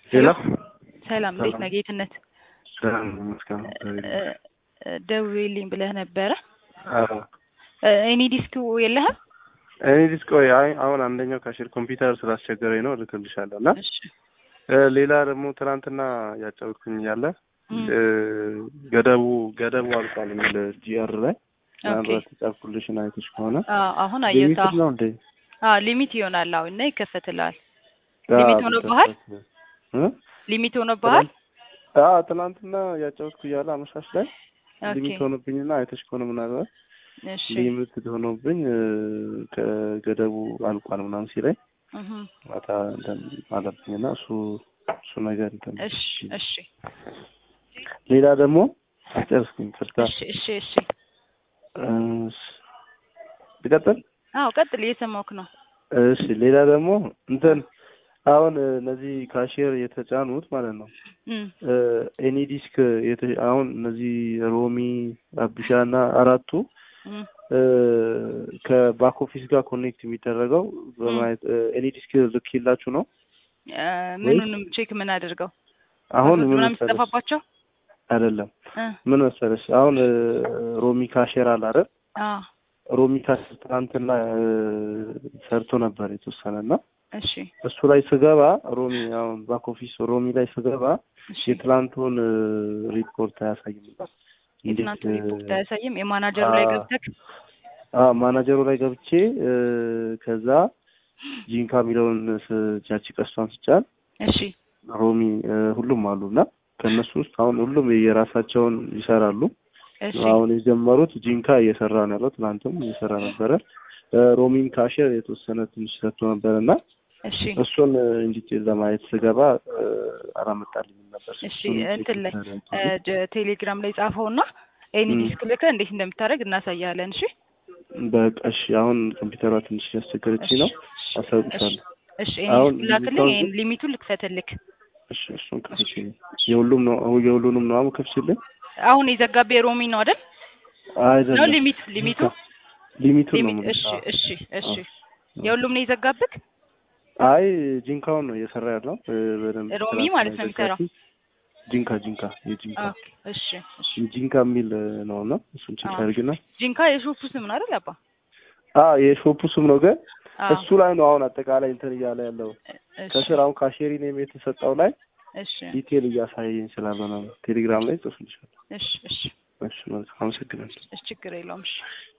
ሄሎ ሰላም እንዴት ነህ ጌትነት? ሰላም ይመስገን። ደውዬልኝ ብለህ ነበረ። አዎ እኔ ዲስክ የለህም? እኔ ዲስክ ወይ አይ አሁን አንደኛው ካሽር ኮምፒውተር ስላስቸገረኝ ነው እልክልሻለሁ እና እሺ ሌላ ደግሞ ትናንትና ያጫወትኩኝ እያለ እም፣ ገደቡ ገደቡ አልቋል የሚል ጂአር ላይ ኦኬ። ምናልባት የጻፍኩልሽን አይተሽ ከሆነ አዎ አሁን አየሁት። ሊሚትድ ነው እንዴ? አዎ ሊሚት ይሆናል። አዎ እና ይከፈትልሃል። ሊሚት ሆኖብሃል? እ? ሊሚት ሆኖብሃል? አዎ ትናንትና ያጫወትኩ እያለ አመሻሽ ላይ ኦኬ ሊሚት ሆኖብኝና አይተሽ ከሆነ ምናልባት እሺ ሊሚትድ ሆኖብኝ እ፣ ከገደቡ አልቋል ምናምን ሲለኝ እህ ማታ እንትን አለብኝና እሱ እሱ ነገር እንትን እሺ እሺ ሌላ ደግሞ አጨርስኩኝ ቅርታ እሺ እሺ እሺ ልቀጥል አዎ ቀጥል፣ እየሰማሁህ ነው። እሺ ሌላ ደግሞ እንትን አሁን እነዚህ ካሽር የተጫኑት ማለት ነው እም ኤኒ ዲስክ የተ- አሁን እነዚህ ሮሚ አቢሻ እና አራቱ እም እ፣ ከባክ ኦፊስ ጋር ኮኔክት የሚደረገው በማየት ኤኒ ዲስክ ልክላችሁ ነው እ፣ ምኑንም ቼክ ምን አድርገው አሁን ምን ምናምን መሰለሽ ሲጠፋባቸው አይደለም እ ምን መሰለሽ አሁን እ፣ ሮሚ ካሼር አለ አይደል አ ሮሚ ካሼር ትናንትና እ፣ ሰርቶ ነበር የተወሰነ እና እሺ እሱ ላይ ስገባ ሮሚ አሁን ባክ ኦፊስ ሮሚ ላይ ስገባ እሺ የትላንቱን እ፣ ሪፖርት አያሳይም ነበር የትናንቱ እ፣ ሪፖርት አያሳይም። የማናጀሩ ላይ አ- ገብተህ አዎ ማናጀሩ ላይ ገብቼ እ፣ ከዛ ጂንካ የሚለውን ስ- ጃቺ ቀስቷን ስጫን እሺ ሮሚ እ፣ ሁሉም አሉ እና ከእነሱ ውስጥ አሁን ሁሉም የራሳቸውን ይሰራሉ። እሺ አሁን የጀመሩት ጂንካ እየሰራ ነው ያለው። ትናንትም እየሰራ ነበረ። እ፣ ሮሚን ካሽር የተወሰነ ትንሽ ሰጥቶ ነበረ እና እሺ እሱን እንዲቴል ለማየት ስገባ እ፣ አላመጣልኝም ነበር። እሺ እሱን እንትን ላይ ቼክ እ፣ ጀ- ቴሌግራም ላይ ጻፈውና ኤኒ እም። ዲስክ ልከህ እንዴት እንደምታደርግ እናሳያለን። እሺ በቃ እሺ። አሁን ኮምፒውተሯ ትንሽ ያስቸገረች ነው። እሺ አሳውቅሻለሁ። እሺ ኤኒ አሁን ዲስክ ላክልኝ፣ ሊሚቷን- ይሄን ሊሚቱን ልክፈትልክ። እሺ እሱን ከፍችልኝ። የሁሉም ነው የሁሉንም ነው አሁን ከፍችልኝ። አሁን የዘጋቢ የሮሚ ነው አይደል? ነው አይደለም ሊሚት ሊሚቱ ሊሚቱን ነው ሊሚት የምልሽ። እሺ አዎ። እሺ እሺ አዎ። የሁሉም ነው የዘጋብክ? አይ ጂንካውን ነው እየሰራ ያለው እ፣ በደንብ ሮሚ ትናንትና ማለት ነው የሚሰራው? የዘጋችኝ። ጂንካ ጂንካ የጂንካ ኦኬ እሺ እሺ ጂንካ የሚል ነው እና እሱን ቼክ አዎ። አድርግና ጂንካ የሾፑ ስም ነው አይደል? አባ አ የሾፑ ስም ነው ግን አዎ እሱ ላይ ነው አሁን አጠቃላይ እንትን እያለ ያለው እሺ ከስር አሁን ካሼሪ ኔም የተሰጠው ላይ እሺ ዲቴል እያሳየኝ ስላልሆነ ነው። ቴሌግራም ላይ ጽፍልሻለሁ። እሺ እሺ እሺ መልካም አመሰግናለሁ። እሺ ችግር የለውም እሺ